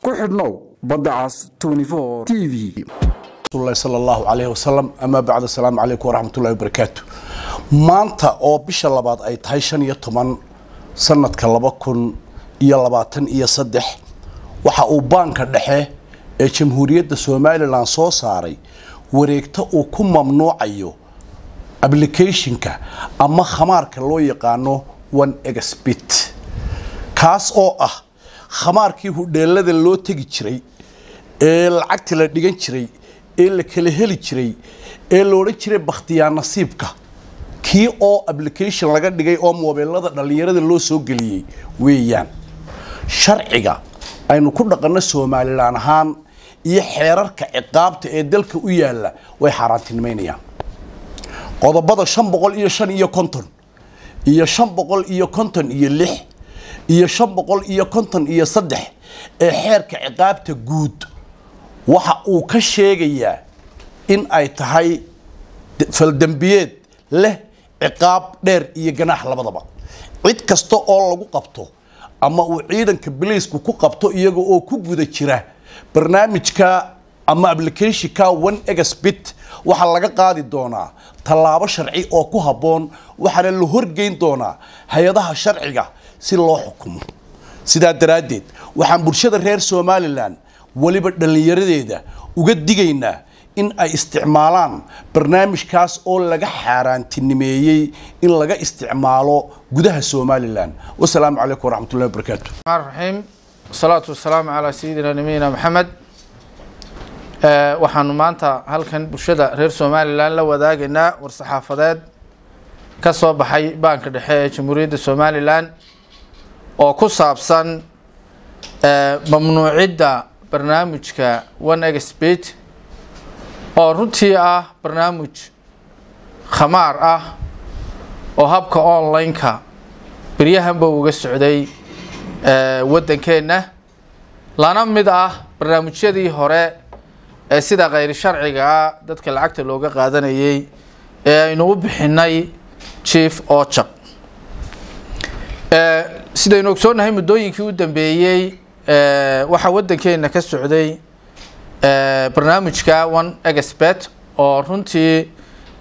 ku xidhnow badda cas t v rasulillahi sala allahu calayhi wasalam amaa bacd asalaamu calaykum waraxmatullahi wabarakaatu maanta oo bisha labaad ay tahay shan iyo toban sanadka laba kun iyo labaatan iyo saddex waxa uu baanka dhexe ee jamhuuriyadda somalilan soo saaray wareegto uu ku mamnuucayo applicationka ama khamaarka loo yaqaano one exbit kaas oo ah khamaarkii hudheelada loo tegi jiray ee lacagta la dhigan jiray ee la kala heli jiray ee la odhan jiray bakhtiyaa nasiibka kii oo application laga dhigay oo moobeelada dhallinyarada loo soo geliyey weeyaan sharciga aynu ku dhaqanno somalilan ahaan iyo xeerarka ciqaabta ee dalka u yaalla way xaaraantinimaynayaan qodobada shan boqol iyo shan iyo konton iyo shan boqol iyo konton iyo lix iyo shan boqol iyo konton iyo saddex ee xeerka ciqaabta guud waxa uu ka sheegayaa in ay tahay faldembiyeed leh ciqaab dheer iyo ganaax labadaba cid kasta oo lagu qabto ama uu ciidanka biliisku ku qabto iyaga oo ku guda jira barnaamijka ama applicationka one exbit waxaa laga qaadi doonaa tallaabo sharci oo ku habboon waxaana la horgeyn doonaa hay-adaha sharciga si loo xukumo sidaa daraaddeed waxaan bulshada reer somalilan weliba dhallinyaradeeda uga digaynaa in ay isticmaalaan barnaamijkaas oo laga xaaraantinimeeyey in laga isticmaalo gudaha somalilan wasalaamu calaykum waraxmatullahi wabarakaatu raxiim wasalaatu wasalaamu calaa sayidina nabiyina maxamed waxaanu maanta halkan bulshada reer somalilan la wadaagaynaa war-saxaafadeed ka soo baxay baanka dhexe ee jamhuuriyadda somalilan oo ku saabsan mamnuucidda barnaamijka one exbit oo runtii ah barnaamij khamaar ah oo habka online-ka beryahanba uga socday waddankeenna lana mid ah barnaamijyadii hore ee sida khayr sharciga ah dadka lacagta looga qaadanayay ee aynu u bixinay chief ojaq sidaynu ogsoonnahay muddooyinkii u dambeeyey waxaa waddankeena ka socday barnaamijka one expert oo runtii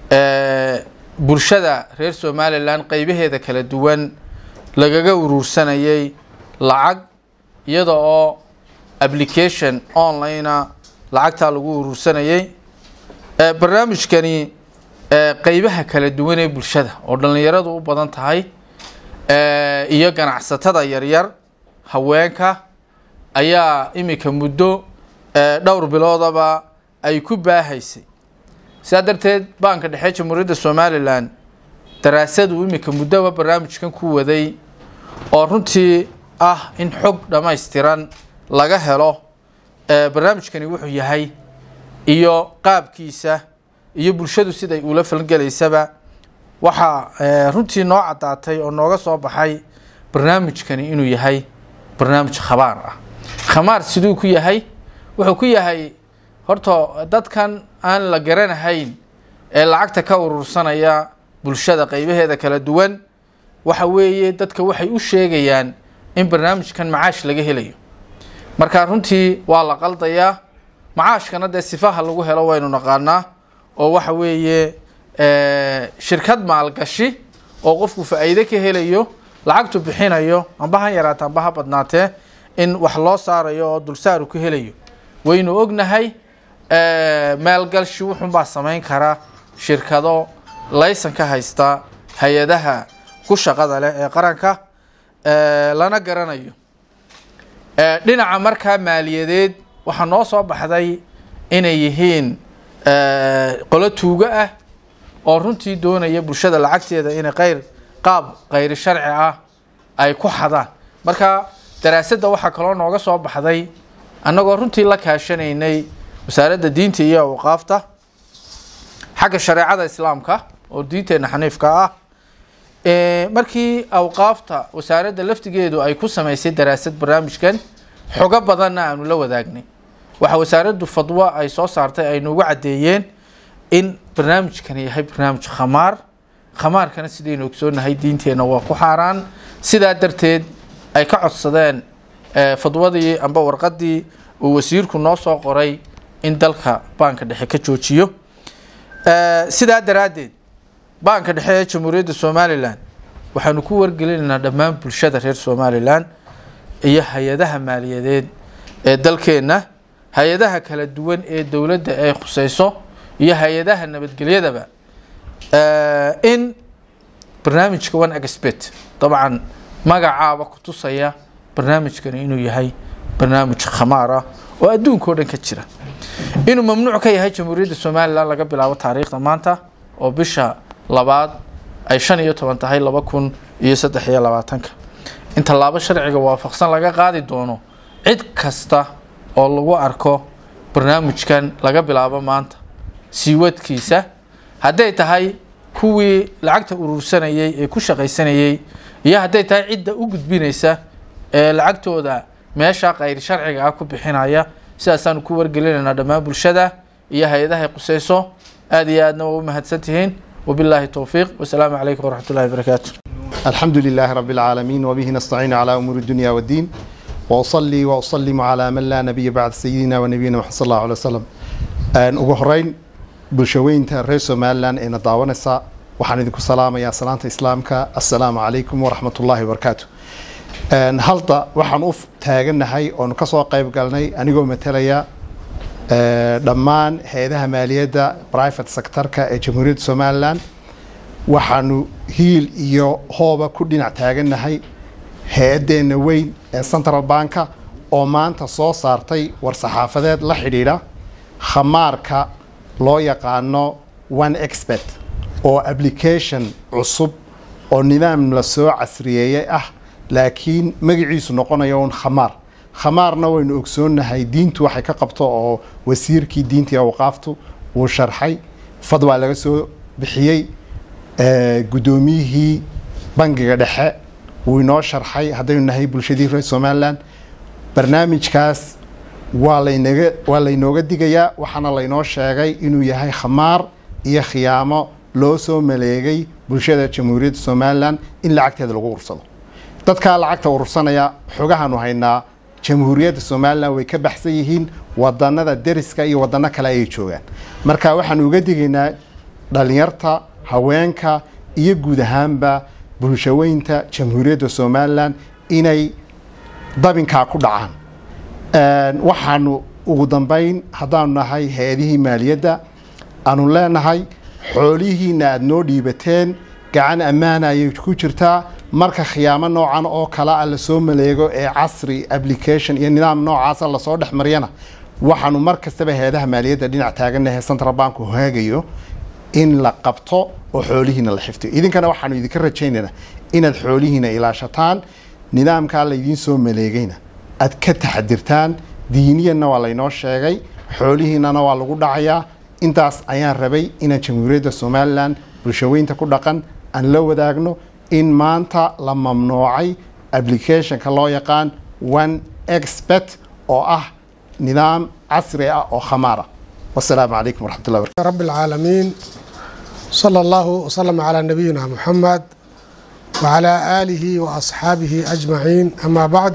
bulshada reer somalilan qeybaheeda kala duwan lagaga uruursanayay lacag iyada oo application online-a lacagtaa lagu uruursanayay barnaamijkani qeybaha kala duwan ee bulshada oo dhallinyaradu u badan tahay iyo ganacsatada yaryar haweenka ayaa iminka muddo dhowr biloodaba ay ku baahaysay sidaa darteed baanka dhexe jamhuuriyadda somalilan daraasadu iminka muddoba barnaamijkan ku waday oo runtii ah in xog dhammaystiran laga helo barnaamijkani wuxuu yahay iyo qaabkiisa iyo bulshadu siday ula falgelaysaba waxaa runtii noo caddaatay oo nooga soo baxay barnaamijkani inuu yahay barnaamij khabaar ah khamaar siduu ku yahay wuxuu ku yahay horta dadkan aan la garanahayn ee lacagta ka urursanaya bulshada qeybaheeda kala duwan waxa weeye dadka waxay u sheegayaan in barnaamijkan macaash laga helayo marka runtii waa la qaldayaa macaashkana dee sifaha lagu helo waynu naqaanaa oo waxa weeye shirkad maalgashi oo qofku faa-iide ka helayo lacagtu bixinayo amba ha yaraata amba ha badnaatee in wax loo saarayo oo dulsaaru ka helayo waynu ognahay maalgalshi wuxunbaa samayn kara shirkado laysan ka haysta hay-adaha ku shaqada leh ee qaranka lana garanayo dhinaca markaa maaliyadeed waxaa noo soo baxday inay yihiin qolo tuugo ah oo runtii doonaya bulshada lacagteeda inay qayr qaab khayri sharci ah ay ku xadaan marka daraasadda waxaa kaloo nooga soo baxday annagoo runtii la kaashanaynay wasaaradda diinta iyo awqaafta xagga shareecada islaamka oo diinteena xaniifka ah markii awqaafta wasaaradda laftigeedu ay ku samaysay daraasad barnaamijkan xogo badanna aanu la wadaagnay waxaa wasaaraddu fadwo ay soo saartay ay noogu caddeeyeen in barnaamijkani yahay barnaamij khamaar khamaarkana sidaynu ogsoonahay diinteenna waa ku xaaraan sidaa darteed ay ka codsadeen fadwadii amba warqadii uu wasiirku noo soo qoray in dalka baanka dhexe ka joojiyo sidaa daraaddeed baanka dhexe ee jamhuuriyadda somalilan waxaanu ku wargelinaynaa dhammaan bulshada reer somalilan iyo hay-adaha maaliyadeed ee dalkeenna hay-adaha kala duwan ee dowladda ay khuseyso iyo hay-adaha nabadgelyadaba in barnaamijka one expert dabcan magacaaba ku tusaya barnaamijkani inuu yahay barnaamij khamaar ah oo adduunka o dhan ka jira inuu mamnuuc ka yahay jamhuuriyadda somalilan laga bilaabo taariikhda maanta oo bisha labaad ay shan iyo toban tahay laba kun iyo saddex iyo labaatanka in tallaabo sharciga waafaqsan laga qaadi doono cid kasta oo lagu arko barnaamijkan laga bilaabo maanta siiwadkiisa hadday tahay kuwii lacagta urursanayay ee ku shaqaysanayay iyo hadday tahay cidda u gudbinaysa ee lacagtooda meesha kayr sharciga ah ku bixinaya sidaasaanu ku wargelinaynaa dhammaan bulshada iyo hay-adahay quseyso aada iyo aadna waa u mahadsantihiin wabilaahi towfiiq wasalaamu calaykum waraxmat ullahi barakaatu الحمد لله رب العالمين وبه نستعين على أمور الدنيا والدين وأصلي وأسلم على من لا نبي بعد سيدنا ونبينا محمد صلى الله عليه وسلم ugu horeyn bulshaweynta reer somalilan ee na daawanaysa waxaan idinku salaamayaa salaanta islaamka assalaamu calaykum waraxmat ullaahi wabarakaatu halda waxaan u taaganahay oonu kasoo qayb galnay anigoo matalaya dhammaan hay-adaha maaliyadda private sectorka ee jamhuuriyadda somalilan waxaanu hiil iyo hooba ku dhinac taaganahay hay-adeenna weyn ee central banka oo maanta soo saartay war-saxaafadeed la xidhiidha khamaarka loo yaqaano one expert oo application cusub oo nidaam la soo casriyeeyey ah laakiin magaciisu noqonayo un khamaar khamaarna waynu ogsoonnahay diintu waxay ka qabto oo wasiirkii diintii awqaaftu uu sharxay fadwaa laga soo bixiyey guddoomiyihii bangiga dhexe wuu inoo sharxay haddaynu nahay bulshadii reer somalilan barnaamijkaas waa laynaga waa laynooga digayaa waxaana laynoo sheegay inuu yahay khamaar iyo khiyaamo loo soo maleegay bulshada jamhuuriyadda somalilan in lacagteeda lagu urursado dadkaa lacagta urursanaya xogahaanu haynaa jamhuuriyadda somalilan way ka baxsan yihiin wadanada deriska iyo wadano kale ayay joogaan marka waxaanu uga digaynaa dhalinyarta haweenka iyo guud ahaanba bulshaweynta jamhuuriyadda somalilan inay dabinkaa ku dhacaan waxaanu ugu dambeyn haddaanu nahay hay-adihii maaliyadda aanu leenahay xoolihiina aada noo dhiibateen gacan ammaana ayay ku jirtaa marka khiyaamo noocan oo kale a lasoo maleego ee casri application iyo nidaam noocaasa lasoo dhex mariyana waxaanu mar kastaba hay-adaha maaliyadda dhinac taaganahay central bank hogaagayo in la qabto oo xoolihiina la xiftiyo idinkana waxaanu idinka rajaynaynaa inaad xoolihiina ilaashataan nidaamkaa laydiin soo maleegayna aad ka taxadirtaan diiniyanna waa laynoo sheegay xoolihiinana waa lagu dhacayaa intaas ayaan rabay inaan jamhuuriyadda somalilan bulshaweynta ku dhaqan aan la wadaagno in maanta la mamnuucay applicationka loo yaqaan one expert oo ah nidaam casri ah oo khamaar ah wasalaamu calaykum waraxmat ullah barkatu رب العالمين صلى الله وسلم على نبينا محمد وعلى آله وأصحابه أجمعين أما بعد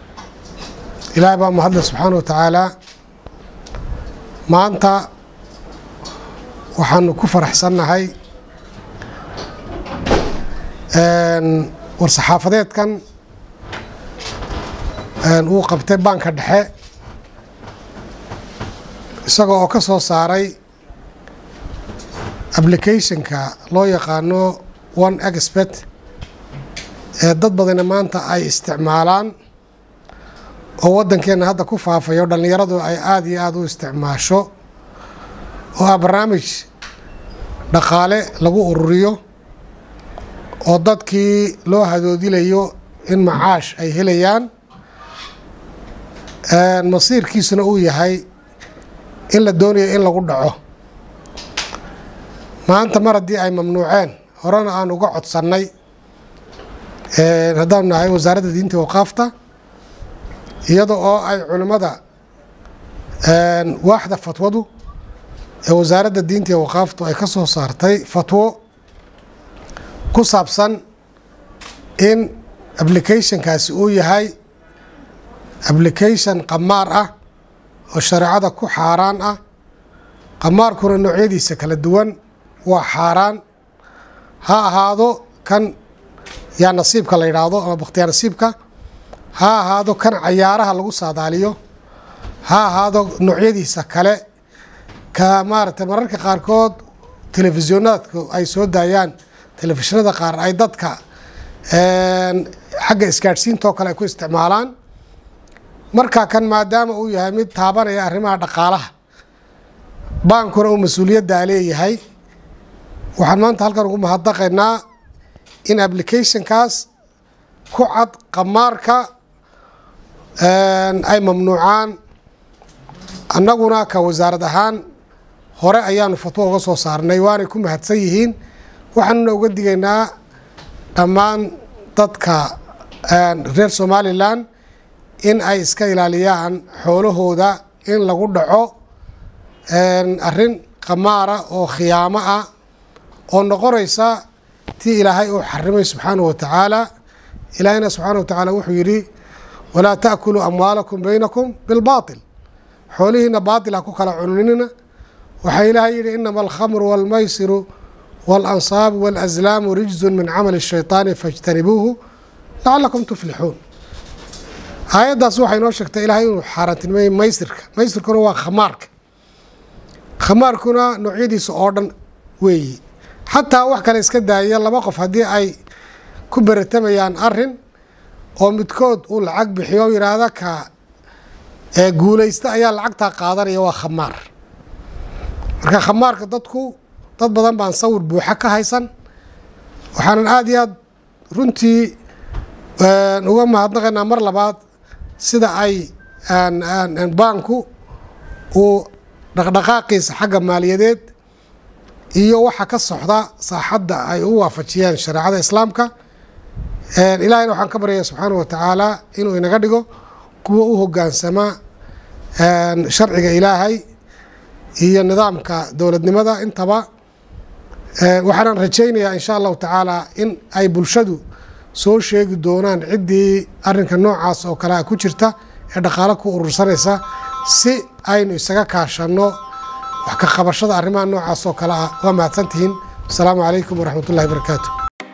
إلهي بقى مهدنا سبحانه وتعالى ما أنت waxaanu ku faraxsannahay war-saxaafadeedkan uu qabtay baanka dhexe isagoo oo ka soo saaray applicationka loo yaqaano one expert ee dad badana maanta ay isticmaalaan oo waddankeenna hadda ku faafayo dhallinyaradu ay aada iyo aada u isticmaasho oo ah barnaamij dhaqaale lagu ururiyo oo dadkii loo hadoodilayo in macaash ay helayaan masiirkiisuna uu yahay in la doonayo in lagu dhaco maanta mar haddii ay mamnuuceen horena aan uga codsannay haddaanu nahay wasaaradda diinta waqaafta iyada oo ay culimmada waaxda fatwadu ee wasaaradda diinta iyo waqaaftu ay ka soo saartay fatwo ku saabsan in applicationkaasi uu yahay application qamaar ah oo shareecada ku xaaraan ah qamaarkuna noocyadiisa kala duwan waa xaaraan ha ahaado kan yaa nasiibka la yidhaahdo ama bakhtiyaa nasiibka ha ahaado kan cayaaraha lagu saadaaliyo ha ahaado noocyadiisa kale ka maaragtay mararka qaarkood telefisyonaadku ay soo daayaan telefishinada qaar ay dadka xagga isgaadhsiintoo kale ay ku isticmaalaan marka kan maadaama uu yahay mid taabanaya arrimaha dhaqaalaha baankuna uu mas-uuliyaddaa leeyahay waxaan maanta halkan ugu mahadnaqaynaa in applicationkaas ku cad qamaarka ay mamnuucaan annaguna ka wasaarad ahaan hore ayaanu fatwo uga soo saarnay waanay ku mahadsan yihiin waxaanuna uga digaynaa dhammaan dadka reer somalilan in ay iska ilaaliyaan xoolahooda in lagu dhaco arrin qamaara oo khiyaamo ah oo noqonaysa tii ilaahay uu xarimay subxaanahu wa tacaala ilaahayna subxaana wa tacaala wuxuu yidhi walaa ta'kuluu amwaalakum baynakum bilbaatil xoolihiina baatil ha ku kala cununina waxaa ilaahay yidhi inama alkhamru walmaysiru waalansaabu waalaslaamu rijzun min camali shaytaani fajtanibuuhu lacalakum tuflixuun aayaddaas waxay noo sheegtay ilaahay inuu xaaraantilmeeyey maysirka maysirkuna waa khamaarka khamaarkuna noocyadiisa oo dhan weeyi xataa wax kale iska daaya laba qof haddii ay ku beratamayaan arin oo midkood uu lacag bixiyo o yidhaahda ka guulaysta ayaa lacagtaa qaadanaya waa khamaar marka khamaarka dadku dad badan baan sawir buuxa ka haysan waxaanan aada iyo aad runtii uga mahadnaqaynaa mar labaad sida ay baanku uu dhaqdhaqaaqiisa xagga maaliyadeed iyo waxa ka socda saaxadda ay u waafajiyeen shareecada islaamka ilaahayna waxaan ka baryaya subxaanahu watacaala inuu inaga dhigo kuwa u hogaansama sharciga ilaahay iyo nidaamka dowladnimada intaba waxaanan rajaynayaa insha allahu tacaala in ay bulshadu soo sheegi doonaan ciddii arinka noocaas oo kale a ku jirta ee dhaqaalo ku urursanaysa si aynu isaga kaashanno wax ka qabashada arrimaha noocaas oo kale ah waa mahadsantihiin asalaamu calaykum waraxmat ullahi barakaatu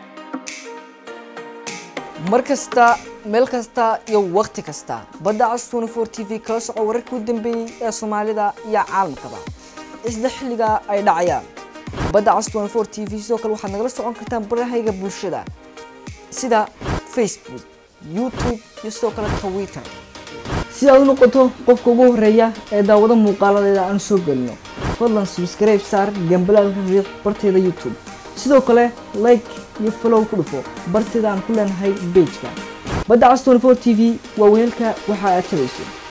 mar kasta meel kasta iyo wakhti kasta badda cas twenty four t v kala soco wararkii u dambeeyey ee soomaalida iyo caalamkaba isla xilliga ay dhacayaan badda cas twenty four t v sidoo kale waxaad nagala socon kartaan barahayga bulshada sida facebook youtube iyo sidoo kale twitter si aad u noqoto qofka ugu horeeya ee daawado muuqaaladeeda aan soo gelino fadlan subscribe saar gambalaalka riiq barteeda youtube sidoo kale like iyo follow ku dhufo barteeda aan ku leenahay bejka badda cas 24 t v waa weelka waxa aad tabayso